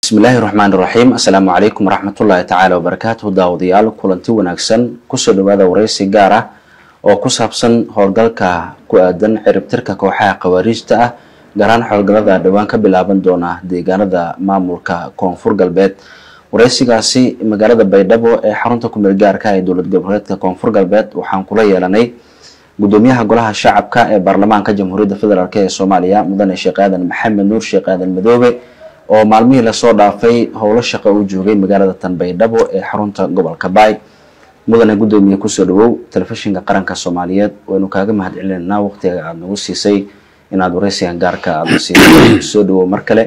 bismillaahi raxmaan iraxiim assalaamu calaykum waraxmatullaahi tacaala wabarakaatuhu daawadayaal kulanti wanaagsan kusoo dhawaada wareysi gaar ah oo ku saabsan howlgalka ku aadan ciribtirka kooxaha khawaariijta ah gaaraan howlgallada dhowaan ka bilaaban doona deegaanada maamulka koonfur galbeed wareysigaasi magaalada baydhabo ee xarunta kumeel gaarka ee dowlad goboleedka koonfur galbeed waxaan kula yeelanay gudoomiyaha golaha shacabka ee baarlamaanka jamhuuriyadda federaalk ee soomaaliya mudane sheekh aadan maxamed nuur sheekh aadan madoobe oo maalmihii lasoo dhaafay howlo shaqo uu joogay magaalada tan baydhabo ee xarunta gobolka baay mudane gudoomiye kusoo dhawow telefishinka qaranka soomaaliyeed waynu kaaga mahad celinaynaa waqtiga aada nagu siisay inaad wareysigan gaarka aada siisay soo dhawow mar kale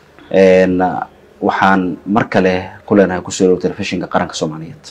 waxaan mar kale ku leenahay kusoo dhawow telefishinka qaranka soomaaliyeed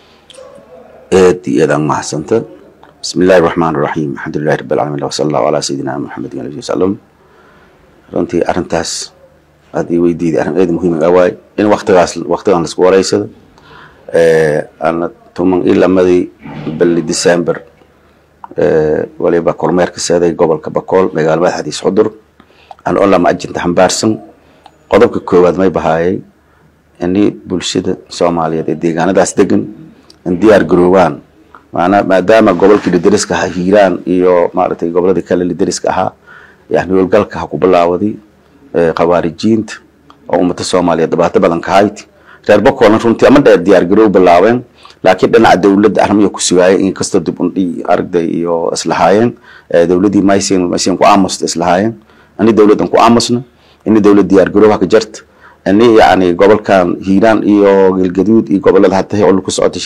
aad iyo aad aan mahadsanta bismi illahi raxmaan raxiim alxamdulilahi rabi alcalamin wasala allahu calaa sayidina maxamedin alihi wasalam runtii arrintaas aad ii weydiiday arrin aad muhiim ah waay in waktigaas waktigan laisku wareysado ana tuman iyo lamadii bili december waliba kormeerka seeday gobolka bakool magaala madaxdiis xudur aan oo lama ajinta xambaarsan qodobka koowaad may bahaayay ini bulshada soomaaliyeed ee deegaanadaas degan in diyaar garoobaan maanaa maadaama gobolkii lidariska ahaa hiiraan iyo maaragtay goboladii kale lidariska ahaa yani howlgalka ha ku bilaawaday khawaarijiinta oo ummada soomaaliyeed dhibaato badan ka hayd reer bakoolna runtii ama dheer diyaar garoow bilaabeen laakiin dhinaca dowladda arrimiya ku sugaayay inkastoo dib undhi aragday iyo islahaayeen dowladii maysin maysin ku aamusta islahaayeen ini dowladdan ku aamusna ini dowlad diyaar garoow ka jarta ini yani gobolkan hiiraan iyo galgaduud iyo gobolada hadda oo ku socota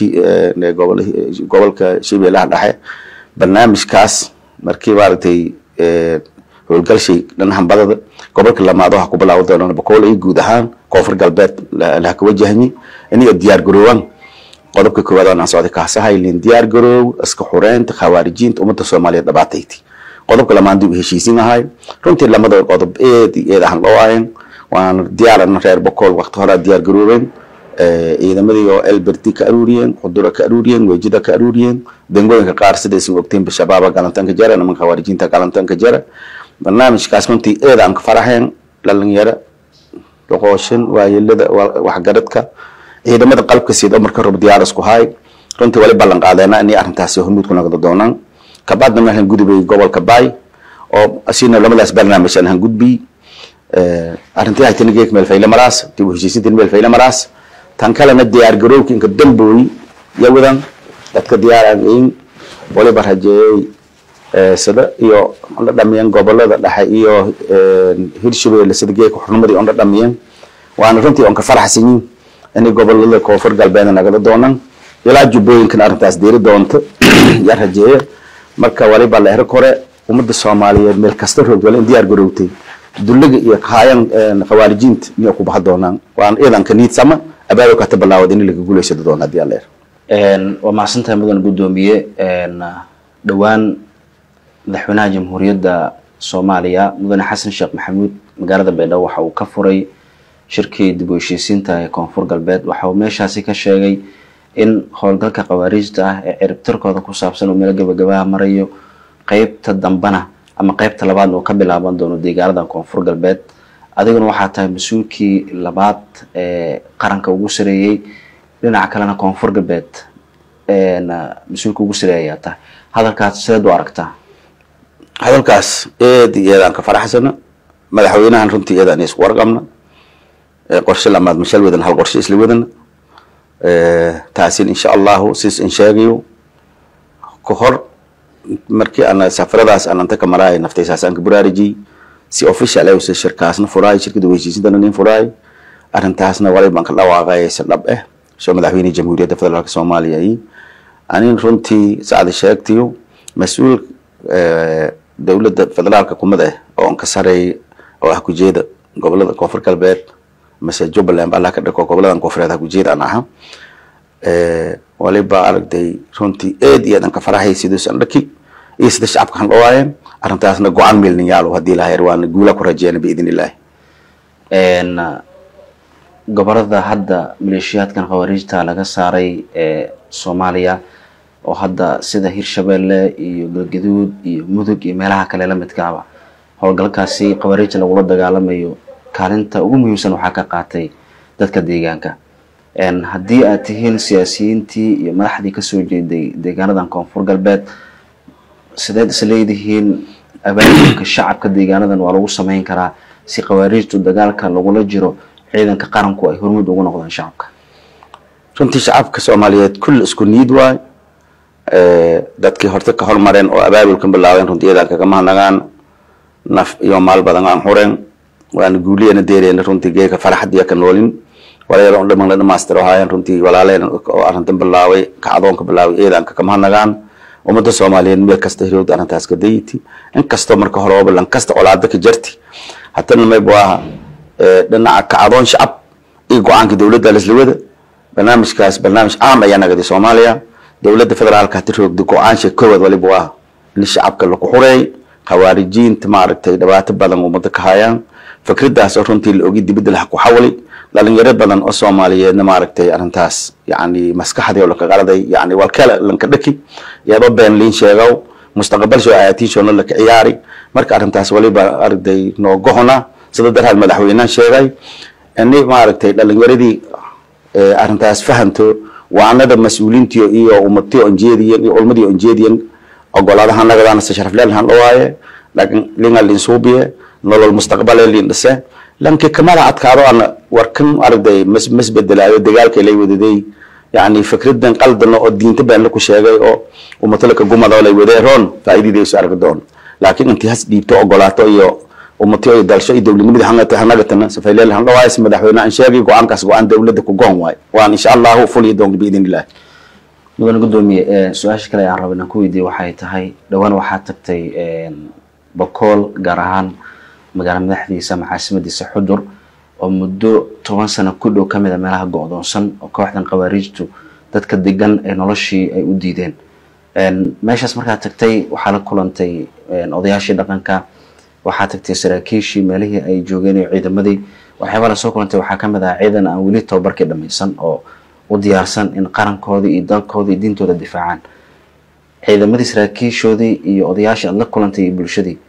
gobolka shabeellaha dhexe barnaamijkaas markii maaragtay howlgalshay dhinacan badada gobolka lamaad waxa ku bilaawa doonaan bakool iyo guud ahaan koonfur galbeed laha ka wajahanyi iniga diyaar garoowaan qodobka koowaad aan socday kaasahaylen diyaar garoow iska xureynta khawaarijiinta ummadda soomaaliyeed dhabaatayti qodobka lamaan dib heshiisin ahay runtii lamada qodob eed iyo eed ahan loo ahayn waana diyaarana reer bakool waqti horaa diyaar garoobeen ciidamadii oo elberti ka aruuriyeen qudura ka aruuriyeen wejida ka aruuriyeen dangooyinka qaar sidaysan ogteen shabaaba galantanka jara nimanka khawaarijiinta galantanka jara barnaamijkaas runtii eed aan ka faraxeen dhalinyaro doqooshin waayelada waxgaradka ciidamada qalabka sida oo marka rabo diyaar isku haay runtii wali ballan qaadeena inay arrintaasi hormuud ku noqdo doonaan kabacdna waxaan gudubay gobolka baay oo asina lamadaas barnaamij aan han gudbiyey arrintii haytana geek meel fayle maraas dib u heshiisintan meel fayle maraas tan kalena diyaar garowki inka dambooyi yawadan dadka diyaaraan in waliba rajeeyey sida iyo ondha dhamiyeen gobolada dhexe iyo hirshabeelle sida geeka xurnimadii ondha dhamiyeen waana runtii on ka faraxsanyiin inay gobolada koonfur galbeedna nagala doonaan ilaa jubbooyinkan arrintaas diiri doonto yaa rajeeya marka waliba la erag hore ummadda soomaaliyeed meel kasta roogwale in diyaar garowtay duliga iyo kahaayan khawaarijiinta miyay ku baxa doonaan waan ciidanka niidsama abaado kata bilaawad in laga guulaysado doona hadii alla waa mahadsantahay mudan guddoomiye dhowaan madaxweynaha jamhuuriyadda soomaaliya mudane xasan sheekh maxamuud magaalada baydhabo waxa uu ka furay shirkii dib u heshiisiinta ee koonfur galbeed waxa uu meeshaasi ka sheegay in howlgalka khawaariijta ah ee ciribtirkooda ku saabsan uu meelo gabagabaha marayo qeybta dambana ama qeybta labaadna uu ka bilaaban doono deegaanadan koonfur galbeed adiguna waxaa tahay mas-uulkii labaad ee qaranka ugu sareeyey dhinaca kalena koonfur galbeed mas-uulka ugu sareeya ayaa tahay hadalkaas sideed u aragtaa hadalkaas eed iyo eed aan ka faraxsana madaxweynahan runtii eed aan isku warqabna qorshe lamaad mashal wadan hal qorshe isla wadana taasin insha allahu sis in sheegayo ka hor markii ana safaradaas aan anta ka maraay naftaysaas aan ka buraarajiyey si official ay shirkaasna furaay shirkada heshiisintana nin furaay arrintaasna walay baan ka dhawaaqay si dhab ah soo madaxweyne jamhuuriyadda federaalka soomaaliya ay anin runtii sacada sheegtiyo mas-uul dowladda federaalka kumid ah oo ka sareey oo ah kujeeda gobolada koonfur galbeed mase jubbaland allah ka dhiko goboladan koonfureed ah kujeeda aan aha waliba aragtay runtii eed iyo adan ka faraxay siduusan dhaki iyo sida shacabka han dhawaayeen arrintaasna go-aan meelninyaalo haddii lahayer waana guula ku rajeena biidn illaahi gobolada hadda maleeshiyaadkan khawaariijta laga saaray ee soomaaliya oo hadda sida hirshabeelle iyo galgaduud iyo mudug iyo meelaha kale la midkaaba howlgalkaasi khawaariijta lagula dagaalamayo kaalinta ugu muhiimsan waxaa ka qaatay dadka deegaanka haddii aad tihiin siyaasiyiintii iyo madaxdii kasoo jeeday deegaanadan koonfur galbeed sideed is leedihiin abaabulka shacabka deegaanadan waa lagu sameyn karaa si khawaariijtu dagaalka lagula jiro ciidanka qaranku ay hormuud ugu noqdaan shacabka runtii shacabka soomaaliyeed kulle isku niid waay dadkii horta ka hormareen oo abaabulkan bilaabeen runtii iyadan kagama hanagaan naf iyo maal badan aan xureen waana guuliyana deereen runtii geeka faraxadiya ka noolin walaalo dhaman la dhamaastiro haayeen runtii walaaleen oo arrintan bilaabay kacdoonka bilaabay iyadan kagama hanagaan ummadda soomaaliyeed meel kasta hirowda arrintaas ka dayiti inkastoo marka hore ooba lankasta colaado ka jarti hatana mayb waa dhinaca kacdoon shacab iyo go-aanka dowladda laslawada barnaamijkaas barnaamij caam ayaa nagadi soomaaliya dowladda federaalka hati roogda go-aansha koowaad waliba waa in shacabka laku xureey khawaarijiinta maaragtay dhibaato badan ummada ka hayaan fikradaas oo runtii la ogi dibadda laha ku xawli dhalinyaro badan oo soomaaliyeedna maaragtay arrintaas yani maskaxdii oo laka qaladay yani walkale lanka dhaki iyadoo been liin sheegow mustaqbalsho ayaatiinshona laka ciyaari marka arrintaas waliba arday noogohona sida darhaad madaxweynahan sheegay ini maaragtay dhalinyaradii arrintaas fahanto waanada mas-uuliintiyo iyo ummatiyo onjeediyan iyo ulmadii onjeediyan ogolaadaha nagadaana se sharafleelhan dhawaaye laakiin linga linsuubiye nolol mustaqbale lin dhise lanki kamala adkaado ana warkan arday mas masbedelaayo dagaalka lay wadaday yani fikradan qaldano oo diinta been laku sheegay oo umatalaka gumado lay wadee roon faa'iidadiisu arki doon laakiin intii has dhiibto ogolaato iyo ummatiyo iyo dalsho iyo dowladnimada hangata hanagatana safayleel han dhawaay si madaxweyne aan sheegay go-aankaas go-aan dowladda ku goon waay waan insha allahu fuliya doon biidin illah mudane gudoomiye su-aasha kale aan raba inaan ku weydiiye waxay tahay dhowaan waxaad tagtay bokool gaar ahaan magaala madaxdiisa maxaasimadiisa xudur oo muddo toban sano ku dhow kamid a meelaha go-doonsan oo kooxdan khawaariijtu dadka degan ee noloshii ay u diideen meeshaas markaad tagtay waxaa la kulantay odayaashii dhaqanka waxaa tagtay saraakiishii meelihii ay joogeen iyo ciidamadii waxyaabaa lasoo kulantay waxaa kamid ah ciidan aan weli tababarkii dhamaysan oo u diyaarsan in qarankoodii iyo dalkoodii iyo diintooda difaacaan ciidamadii saraakiishoodii iyo odayaashii aad la kulantay iyo bulshadii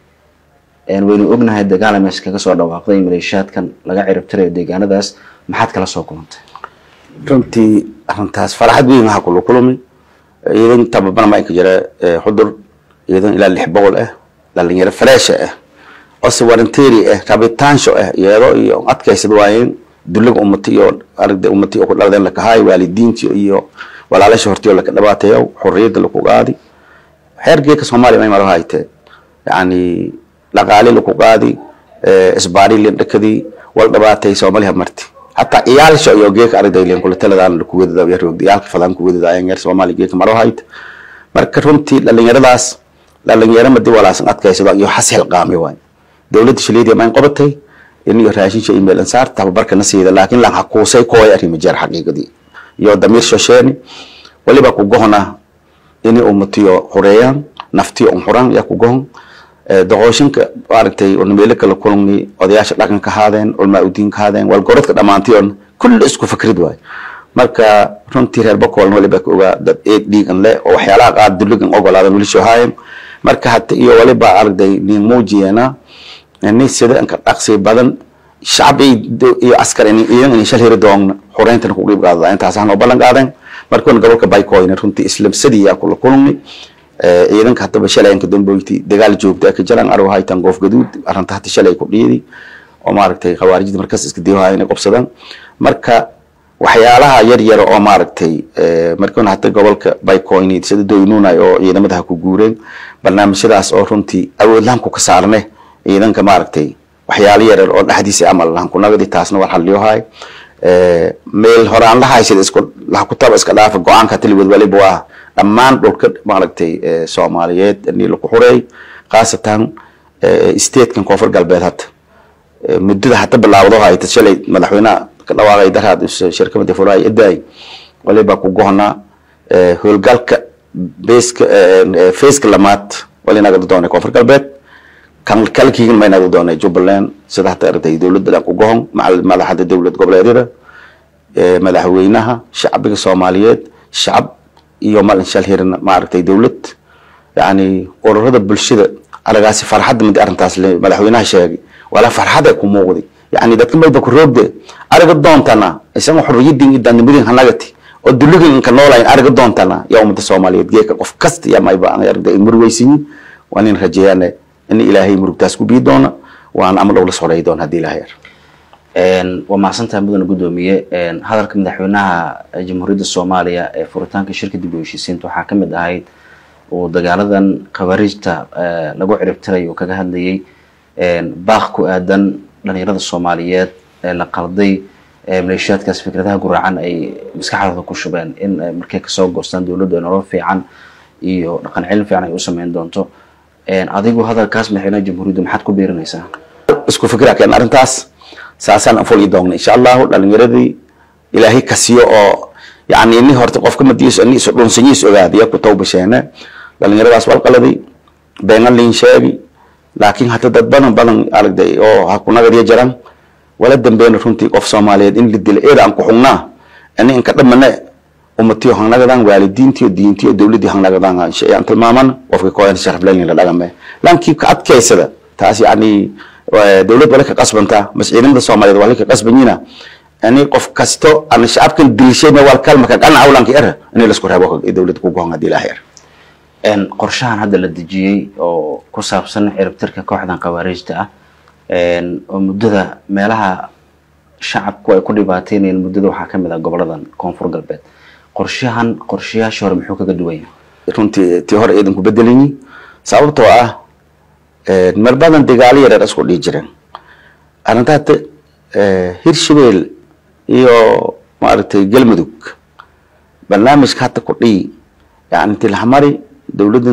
waynu ognahay dagaala meesha kaga soo dhawaaqday maleeshiyaadkan laga ciribtirayo deegaanadaas maxaad kala soo kulantay runtii arrintaas faraxad weyn waxaa kula kulmay ciidan tababar ma inka jira xudur ciidan ilaa lix boqol ah dhalinyaro fareesha ah ose waranteeri ah rabitaansho ah iyado iyo adkaysad waayeen duliga ummati iyo aragda ummati oo ku dhaladeen lakahaay waalidiinti iyo walaalasha hortiyo laka dhibaateeyo xorriyadda laku qaadi xeergeeka soomaaliya may maro hayte yani dhaqaali laku qaadi isbaari lin dhakadii wal dhibaatay soomaaliya marti hataa iyaalsha iyo geeka aragday lin kula taladaan laku wadada yar roogda iyaalka fadaan ku wadada ayan yar soomaaliya geeka maro hayte marka runtii dhalinyaradaas dhalinyaro madi walaasan adkaysado iyo xashil qaami waay dowladda shaliidiya mayn qabatay in iyo raashinsha email ansaar tababarka na siida laakiin lan hakuusay kooy arrimo jeer xaqiiqadii iyo damiir shosheeni waliba ku gohona ini ummatiyo xureeyaan naftiyo un xuraan yaa ku gohon doqooshinka maaragtay meelo kala kulani odayaasha dhaqanka haadeen culmaa udiinka haadeen walgorodka dhammaantiyon kulli isku fikrid waay marka runtii reer bakoolna waliba ka ogaa dad eeg dhiigan leh oo waxyaalaha qaar duligan ogolaadan weli soo haayen marka hata iyo waliba aragday nin muujiyeena ni sida inka dhaqsi badan shacab iyo askar iyan in shal hiri doon xoreyntan ku qeyb qaadada intaas aan ballan qaadan markoon gobolka baykoyna runtii islamsadii yaa kula kulmi ciidanka hadaba shalay inka damboyti dagaal joogta ka jaran arw haytan goof gaduud arrinta hata shalay ku dhiidi oo maaragtay khawaarijda markaas iska diiwaha inay qabsadaan marka waxyaalaha yar yar oo maaragtay markoon hata gobolka baykoyni sida doynunay oo ciidamada ha ku guureen barnaamijyadaas oo runtii awood lahanku ka saarne ciidanka maaragtay waxyaalo yaryar oo dhexdiisa amal lahan kunagadi taasna war xaliyohay meel horaan la haysada isku lahakutaba iska dhaafa go-aanka taliwad waliba waa dhammaan dhulka maaragtay soomaaliyeed ini laku xureey khaasatan statekan koonfur galbeed hata muddada hata bilaawdo hayta shalay madaxweynaha ka dhawaaqay daraad shirkamada furaay edaay waliba ku gohna howlgalka beeska feeska lamaad wali naga doonay koonfur galbeed kan kalkiigan may naga doonay jubbaland sida hata aragtay dowladda dhan ku gohon madaxda dowlad goboleedyada madaxweynaha shacbiga soomaaliyeed shacab iyo malin shal hirin maaragtay dowlad yani ururada bulshada aragaasi farxadda mid arrintaas madaxweynaha sheegay walaa farxada ku muuqday yani dadka mayba ku roogde ariga doontana isaga xorriyadin iyo daanimadin hanagati oo duligin inka noolayn ariga doontana yaa ummadda soomaaliyeed geeka qof kasta yaa mayba aragda murweysiyin waan in rajeeyane in ilaahay murugtaas ku bii doona waan amal owla soreey doona haddii ilaahay yar waa mahadsantahay mudane guddoomiye hadalka madaxweynaha jamhuuriyadda soomaaliya ee furitaanka shirka dib u heshiisiinta waxaa ka mid ahayd uu dagaaladan khawaariijta lagu ciribtiray uu kaga hadlayay baaq ku aadan dhalinyarada soomaaliyeed ee la qalday maleeshiyaadkaas fikradaha guraacan ay maskaxdooda ku shubeen in markay kasoo goostaan dowladdu ay nolol fiican iyo dhaqan cilmi fiican ay u sameyn doonto adigu hadalkaas madaxweynaha jamhuuriyaddu maxaad ku biirinaysaa isku fikra keen arrintaas saasaan anful ii doogna insha allahu dhalinyaradii ilaahay kasiyo oo yani ini horta qofka madiis ini isu dhunsanyiis ogaadiya ku tawbasheene dhalinyaradaas walqaladay beenan liin sheegi laakiin hata dad badan badan aragday oo ha ku nagadiya jaran wala dambeena runtii qof soomaaliyeed in la dila eeda aan ku xugnaa ini inka dhamane ummatiyo hangnagadan waalidiintiyo diintiyo dowladii hangnagadaan aan tilmaamana qofka kooyan sharaf leelin la dhagame laakiin ka adkaysada taas yani dowlad wala ka qasbantaa mas ciidamada soomaaliyeed wala ka qasbanyina ani qof kasto ana shacabkan dilishayna wal kalma ka qanaca ulanka era in la isku reebo dowladda ku go'an hadii ilaahay yar qorshahan hadda la dejiyey oo ku saabsan ciribtirka kooxdan khawaariijta ah oo muddada meelaha shacabku ay ku dhibaateynayeen muddada waxaa ka mid ah goboladan koonfur galbeed qorshahan qorshayaashii hore muxuu kaga duwan yahay runtii tii hore iidan ku bedelanyi sababtoo ah mar badan dagaalo yareer isku dhihi jireen arrintaata hirshabeel iyo maaragtay galmudug barnaamijka hadda ku dhihi yani tilhamari dowladan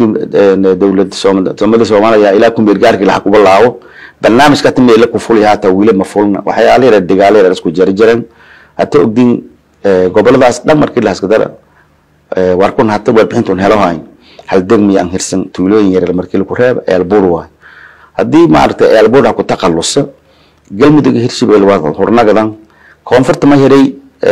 dowlad soomada soomaaliya ilaa kumeergaarkii laha kuba laabo barnaamijka hata meela ku fulya hata wiila ma fulna waxyaala yareer dagaalo yareer isku jari jireen hata ogdin goboladaas dhan markii lahaskadara warkun hata warbixintun helo hayn hal degmi aan hirsan tuulooyin yareer markii laku reeba eelbuur waay haddii maaragtay eelbuur ha ku taqalusa galmudug hirshabeel waa hurnagadan koonfurta ma hiray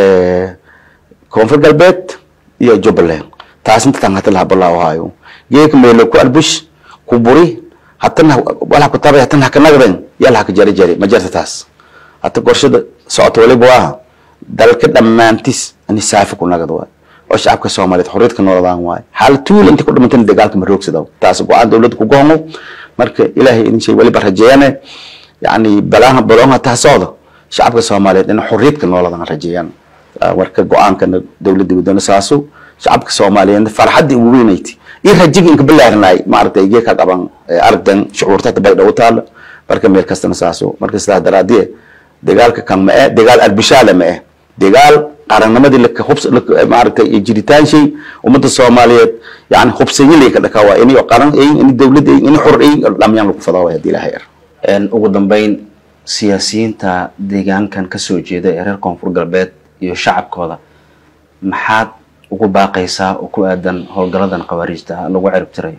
koonfur galbeed iyo jubbaland taas inta tan hata laha balaawahayo geeka meelo ku albush ku buri hatana wala ku tabay hatana haka nagdan yala haka jari jari ma jarta taas hata qorshada socoto waliba waa dalka dhammaantis ani saafi ku nagad waay oo shacabka soomaaliyeed xorriyadka nooladaan waayo xaal tuul inta ku dhimantana dagaalka ma roogsada taas go-aan dowladda ku goongo marka ilaahay idin shay waliba rajeeyane yani balaaha baloonha taa socda shacabka soomaaliyeed in xorriyadka nooladaan rajeeyaan warka go-aankana dowladda wadana saaso shacabka soomaaliyeed farxaddii ugu weynayti iyo rajiga inka balaarinay maaragtay igee ka qaban aragdan shucuurtata bay dhow taala marka meel kastana saaso marka sidaas daraadiye dagaalka kan ma eh dagaal arbishaale ma eh dagaal qarannimadii laka hubs maaragtay iyo jiritaan shay ummadda soomaaliyeed yani hubsanyilay ka dhakaa waa inay qaran ayin inay dowlad ayin inay xor ayin dhamyaan lagu fadaa waay haddii ilaahay yar ugu dambeyn siyaasiyiinta deegaankan kasoo jeeda ee reer koonfur galbeed iyo shacabkooda maxaad ugu baaqaysaa oo ku aadan howlgaladan khawaariijta ah lagu ciribtirayo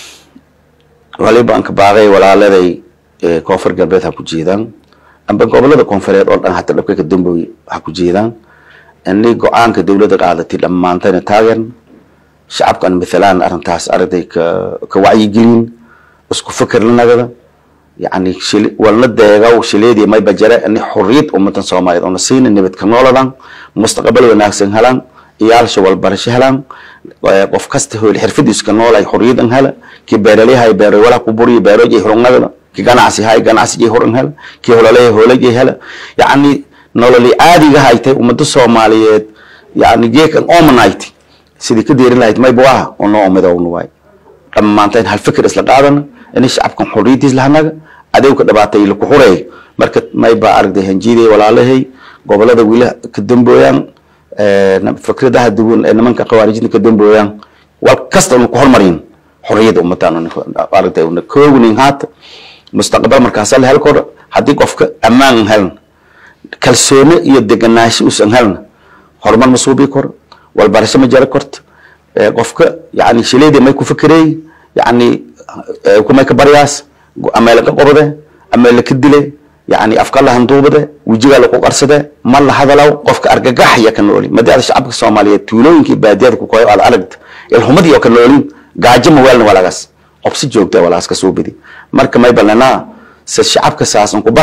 waliba aan ka baaqay walaaladay koonfur galbeed ha ku jeedaan amba gobolada koonfureed oo dhan hata dhabka ka damboy ha ku jeedaan inay go-aanka dowladda qaadatay dhammaantayna taageerna shacabkan mathalaan arrintaas aragtay ka ka wacyigelin isku fikir la nagada yani shil walna deegaw shileedii may bajare inay xorriyad ummadan soomaaliyeed oo na siina nabad ka nooladan mustaqbal wanaagsan helaan iyaalsha walbarasho helaan qof kasta hool xirfadiisu ka noolay xorriyadan hela kii beeralyahay beerwalaha ku buriyo beerojay horunagada ki ganacsi hay ganacsigii horan hela kii hololay hoolajay hela yacni nololi caadiga haytay ummada soomaaliyeed yani geekan omanayt sidii ka deerin lahayd mayba waha oo noo midowna waay dhammaantayn hal fikir isla qaadana inay shacabkan xorriyadiis lahanaga adowka dhabaatay laku xureey marka mayba aragday hanjiiday walaalahay gobolada wila ka dambooyaan fikradaha duwan ee nimanka khawaarijinta ka dambooyaan wal kasta una ku hormarin xorriyadda ummadaan aragtay una koognin haata mustaqbal markaasa la hel koro haddii qofka ammaan helna kalsooni iyo deganaansho usan helna horumar ma suubii koro walbarasho ma jari korto qofka yani shileedii may ku fikireey yani kumay ka baryaas ameela ka qobade ameela ka dile yani afka la handuubade wejigaa laku qarsade ma la hadalaw qofka argagaxya ka nooli madaada shacabka soomaaliyeed tuulooyinkii baadiyada ku koyo aad aragta ilhumadii oo ka noolin gaajo ma weelna walagaas obsi joogta walaas ka soo bidi marka may ballanaa se shacabka saasan ku baha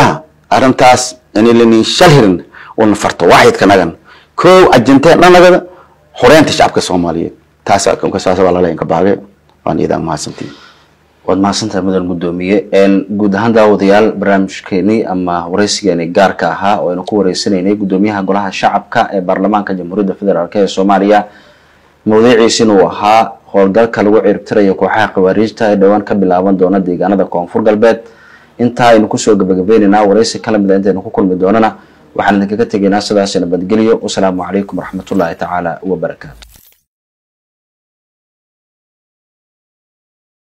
arrintaas inilani shalhirin una farto waaxidka nagan kow ajinteen dhanagada xoreynta shacabka soomaaliyeed taas saas waa laleyn ka baage waan iidaan mahadsantiin waad mahadsantahay mudan guddoomiye guud ahaan daawadayaal barnaamijkeenii ama wareysigeeni gaarka ahaa oo aynu ku wareysanaynay guddoomiyaha golaha shacabka ee baarlamaanka jamhuuriyadda federaalk ee soomaaliya mawduuciisina uu ahaa howlgalka lagu ciribtirayo kooxaha khawaariijta ee dhowaan ka bilaaban doona deegaanada koonfur galbeed intaa aynu kusoo gabagabeynaynaa wareysi kala mid a intaynu ku kulmi doonana waxaan idinkaga tegaynaa sidaas nabadgelyo wasalaamu calaykum waraxmatullaahi tacaala wabarakaatu